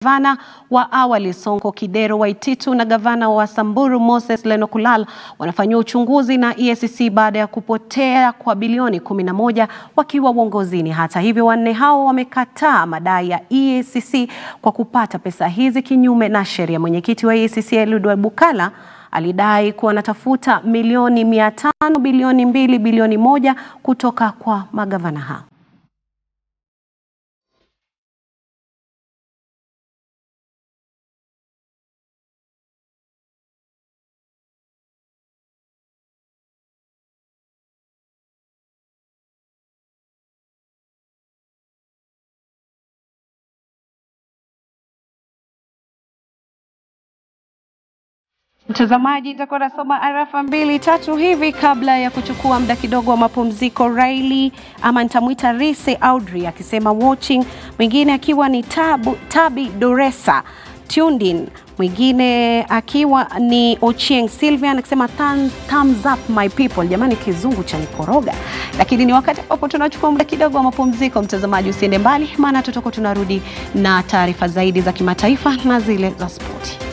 Gavana wa awali Sonko Kidero Waititu na gavana wa Samburu Moses Lenokulal wanafanyiwa uchunguzi na EACC baada ya kupotea kwa bilioni 11 wakiwa uongozini. Hata hivyo, wanne hao wamekataa madai ya EACC kwa kupata pesa hizi kinyume na sheria. Mwenyekiti wa EACC Eliud Bukala alidai kuwa anatafuta milioni mia tano bilioni mbili bilioni moja kutoka kwa magavana hao. Mtazamaji, nitakuwa nasoma arafa mbili tatu hivi kabla ya kuchukua muda kidogo wa mapumziko. Riley ama nitamwita Rise Audrey akisema watching, mwingine akiwa ni Tabu, Tabi Doresa Tundin, mwingine akiwa ni Ochieng Sylvian akisema thumbs up my people. Jamani, kizungu cha nikoroga, lakini ni wakati ambapo tunachukua muda kidogo wa mapumziko. Mtazamaji, usiende mbali, maana tutakuwa tunarudi na taarifa zaidi za kimataifa na zile za spoti.